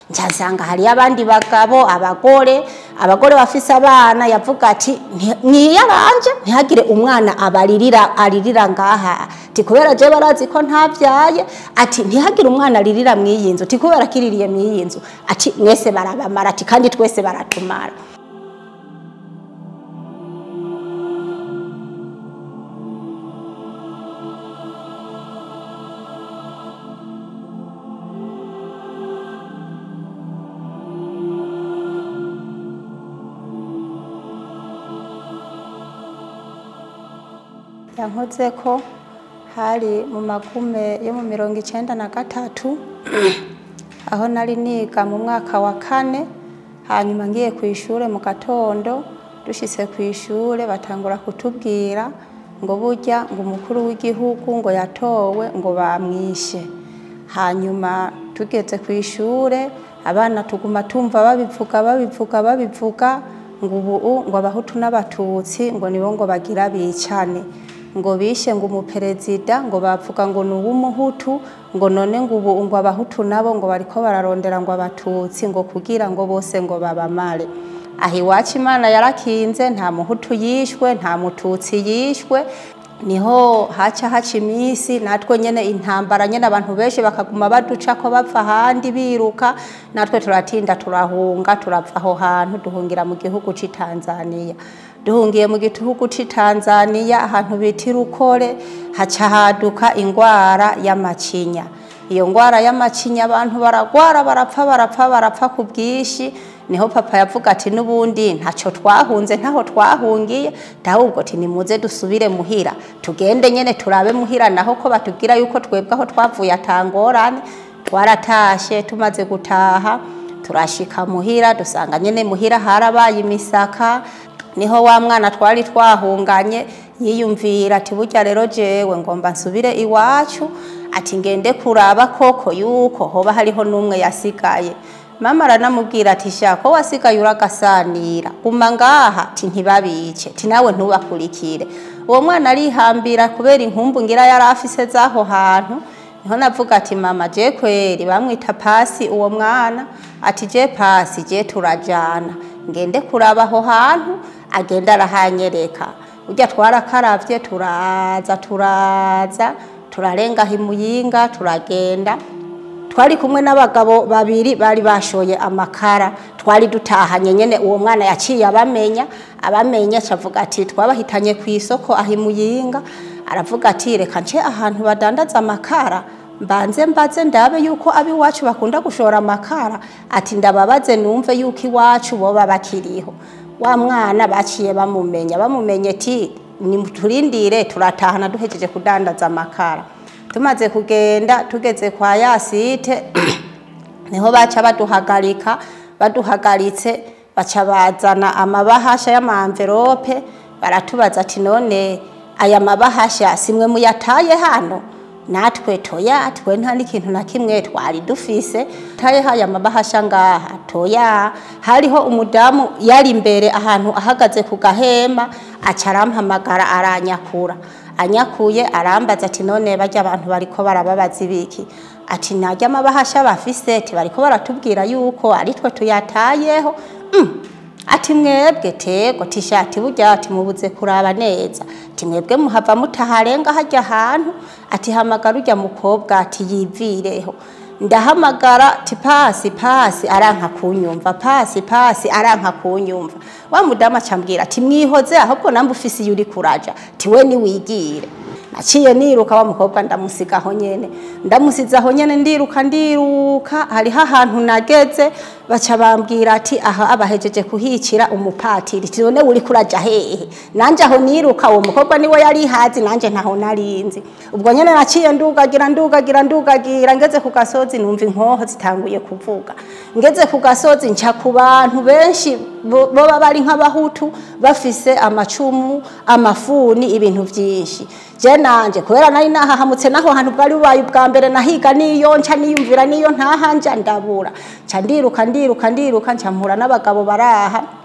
nsanga hariyo abandi bagabo abagore abagore bafise abana yavuga ati "Nti- mwiyaranje ntihagire umwana abaririra aririra ngaha ti kubera je barazi ko ntavyaye ati ntihagire umwana aririra mw'iyi nzu ti kubera kiririye mw'iyi nzu ati mwese barabamara ati kandi twese baratumara yankoze ko hari mu magume yo mu mirongo icenda na gatatu aho nari niga mu mwaka wa kane hanyuma ngiye ku ishure mu gatondo dushitse ku ishure batangura kutubwira ngo burya ngo umukuru w'igihugu ngo yatowe ngo bamwishe hanyuma tugeze ku ishure abana tuguma tumva babivuga babivuga babivuga ngo ubu ngo abahutu n'abatutsi ngo nibo ngo bagira bicane ngo bishe ngo umuperezida ngo bavuga ngo ni uw'umuhutu ngo none ngo ubu ngo abahutu nabo ngo bariko bararondera ngo abatutsi ngo kugira ngo bose ngo babamare aho iwacu imana yarakinze nta muhutu yishwe nta mututsi yishwe niho haca haca iminsi natwe nyene intambara nyene abantu benshi bakaguma baduca ko bapfa ahandi biruka natwe turatinda turahunga turava aho hantu duhungira mu gihugu c'i Tanzania duhungiye mu gihugu c'i Tanzania ahantu bita Rukore haca haduka ingwara y'amacinya iyo ngwara y'amacinya abantu baragwara barapfa barapfa barapfa ku bwinshi niho papa yavuga ati n'ubundi ntaco twahunze ntaho twahungiye ahubwo ati nimuze dusubire muhira tugende nyene turabe muhira naho ko batubwira yuko twebwe aho twavuye atangorane twaratashe tumaze gutaha turashika muhira dusanga nyene muhira harabaye imisaka niho wa mwana twari twahunganye yiyumvira ati burya rero jewe ngomba nsubire iwacu ati ngende kuraba koko yuko hoba hariho n'umwe yasigaye mama aranamubwira ati sha ko wasigaye uragasanira guma ngaha ati ntibabice ati nawe ntubakurikire uwo mwana arihambira kubera inkumbu ngira yari afise z'aho hantu niho navuga ati mama je kweri bamwita pasi uwo mwana ati je pasi je turajana ngende kuraba aho hantu agenda arahanyereka urya twarakaravye turaza turaza turarenga himuyinga turagenda twari kumwe n'abagabo babiri bari bashoye amakara twari dutahanye nyene uwo mwana yaciye abamenya abamenya acavuga ati twabahitanye ku isoko ahimuyinga aravuga ati reka nce ahantu badandaza amakara mbanze mbaze ndabe yuko abiwacu bakunda gushora amakara ati ndababaze numve yuko iwacu boba bakiriho wa mwana baciye bamumenya bamumenye ti nimuturindire turatahana duhejeje kudandaza amakara tumaze kugenda tugeze kwa yasite niho baca baduhagarika baduhagaritse baca bazana amabahasha y'amamverope baratubaza ati none aya mabahasha simwe muyataye hano natwe toya twe nta n'ikintu na kimwe twari dufise taye haya mabahasha ngaha toya hariho umudamu yari imbere ahantu ahagaze ku gahema aca arampamagara aranyakura anyakuye arambaza ati none barya abantu bariko barababaza ibiki ati narya amabahasha bafise ati bariko baratubwira yuko ari twe tuyatayeho mm. ati mwebwe tego tishati burya ati mubuze kuraba neza ati mwebwe muhava mutaharenga hajya ahantu ati hamagara urya mukobwa ati yivireho ndahamagara ti pasi pasi aranka kunyumva pasi pasi aranka kunyumva wa mudamu acambwira ati mwihoze ahubwo nambe ufise iyo uri kuraja ti we niwigire naciye niruka wa mukobwa ndamusigaho nyene ndamusizaho nyene ndiruka ndiruka hariho ahantu nageze baca bambwira ati aha abahejeje kuhicira umupatiri tibone uri kuraja hehe nanje aho niruka uwo mukobwa niwe yari hazi nanje ntaho narinzi ubwo nyene naciye ndugagira ndugagira ndugagira ngeze ku gasozi numva inkoho zitanguye kuvuga ngeze ku gasozi nca ku bantu benshi bo- boba bari nk'abahutu bafise amacumu amafuni ibintu vyinshi je nanje kubera nari nahahamutse naho hantu bwari bubaye ubwa mbere nahiga niyo nca niyumvira niyo ntahanja ndabura nca ndiruka ndiruka ndiruka nca mpura n'abagabo baraha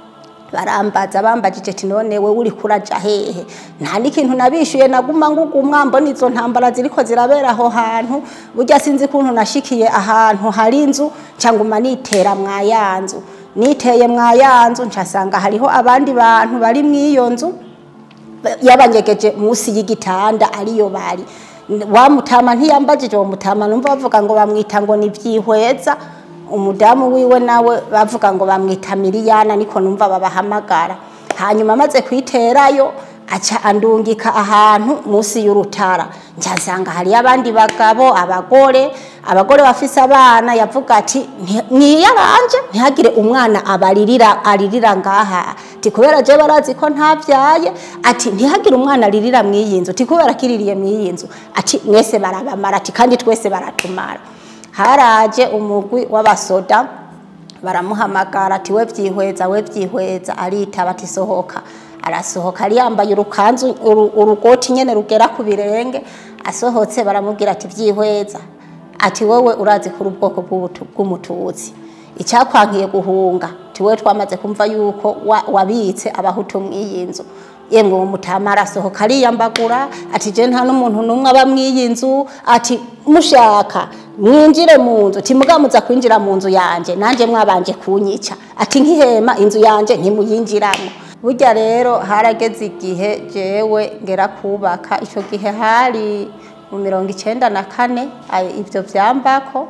barambaza bambajije ati none we uri kuraja hehe nta n'ikintu nabishuye naguma ngugumwa mbona izo ntambara ziriko zirabera aho hantu burya sinzi kuntu nashikiye ahantu hari inzu canguma nitera mwayanzu niteye mwayanzu ncasanga hariho abandi bantu bari mw'iyo nzu yabanyegeje munsi y'igitanda ariyo bari wa mutama ntiyambajije uwo mutama numva bavuga ngo bamwita ngo ni vyihweza umudamu wiwe nawe bavuga ngo bamwita miliyana niko numva babahamagara hanyuma amaze kwiterayo aca andungika ahantu munsi y'urutara nsanga hariyo abandi bagabo abagore abagore bafise abana yavuga ati mwiyaranje ntihagire umwana abaririra aririra ngaha ti kubera je barazi ko ntavyaye ati ntihagire umwana aririra mw'iyi nzu ti kubera kiririye mw'iyi nzu ati mwese barabamara ati kandi twese baratumara haraje umugwi w'abasoda baramuhamagara ati we vyihweza we vyihweza aritaba ati sohoka arasohoka ari yambaye urukanzu urugoti nyene rugera ku birenge asohotse baramubwira ati vyihweza ati wowe urazi kuri ubwoko bw'umututsi icyakwankiye guhunga tiwe twamaze kumva yuko wabitse abahutu mw'iyi nzu yemwe uwo mutama arasohoka ariyambagura ati je nta n'umuntu n'umwe aba mw'iyi nzu ati mushaka mwinjire mu nzu timugamuza kwinjira mu nzu yanje nanje mwabanje kunyica ati nkihema inzu yanje ntimuyinjiramo burya rero harageze igihe jewe ngera kubaka ico gihe hari mu mirongo icenda na kane ivyo vyambako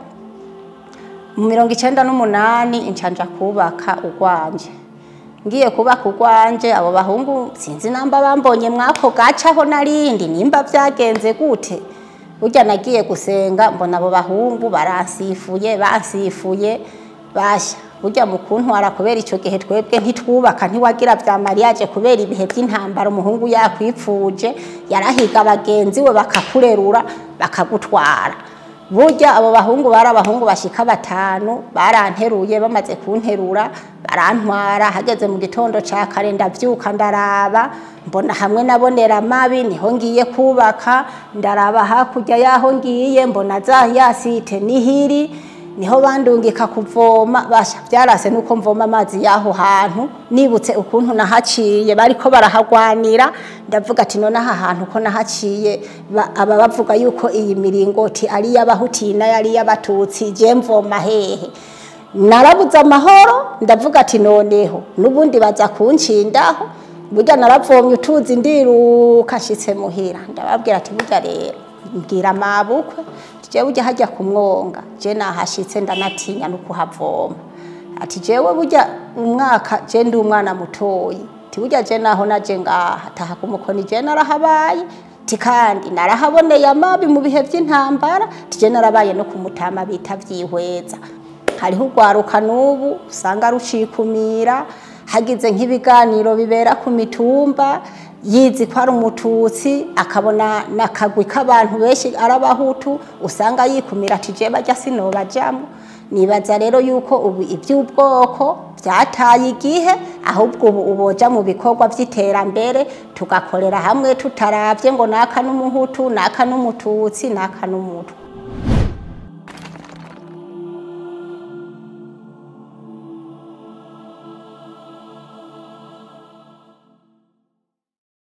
mu mirongo icenda n'umunani incanja kubaka urwanje ngiye kubaka urwanje abo bahungu sinzi namba bambonye mwako gacaho narindi nimba vyagenze gute burya nagiye gusenga mbona abo bahungu baransifuye bansifuye basha burya mu kuntwara kubera ico gihe twebwe ntitwubaka ntiwagira vya mariage kubera ibihe vy'intambara umuhungu yakwipfuje yarahiga bagenzi we bakakurerura bakagutwara burya abo bahungu bari abahungu bashika batanu baranteruye bamaze kunterura barantwara hageze mu gitondo ca kare ndavyuka ndaraba mbona hamwe nabonera amabi niho ngiye kubaka ndaraba hakurya yaho ngiye mbona za yasite nihiri niho bandungika kuvoma basha byarase nuko mvoma amazi yaho hantu nibutse ukuntu nahaciye bariko barahagwanira ndavuga ati none aha hantu ko nahaciye aba bavuga yuko iyi miringoti ari y'abahutina yari y'abatutsi je mvoma hehe narabuze amahoro ndavuga ati noneho n'ubundi baza kunshindaho burya naravomye utuzi ndiruka nshitse muhira ndababwira ati burya rero mbwira mabukwe jewe ujya hajya kumwonga je nahashitse ndanatinya no kuhavoma ati jewe burya umwaka je ndi umwana mutoyi ti burya je naho naje ngaha taha kumukoni je narahabaye ti kandi narahaboneye amabi mu bihe vy'intambara ti je narabaye no kumutama bita vyihweza hariho urwaruka n'ubu usanga rucikumira hagize nk'ibiganiro bibera ku mitumba yizi ko ari umututsi akabona n'akagwi k'abantu benshi ari abahutu usanga yikumira ati je bajya sinobajamo nibaza rero yuko ubu iby'ubwoko byataye igihe ahubwo ubu uboja mu bikorwa by'iterambere tugakorera hamwe tutaravye ngo naka n'umuhutu naka n'umututsi naka n'umutwe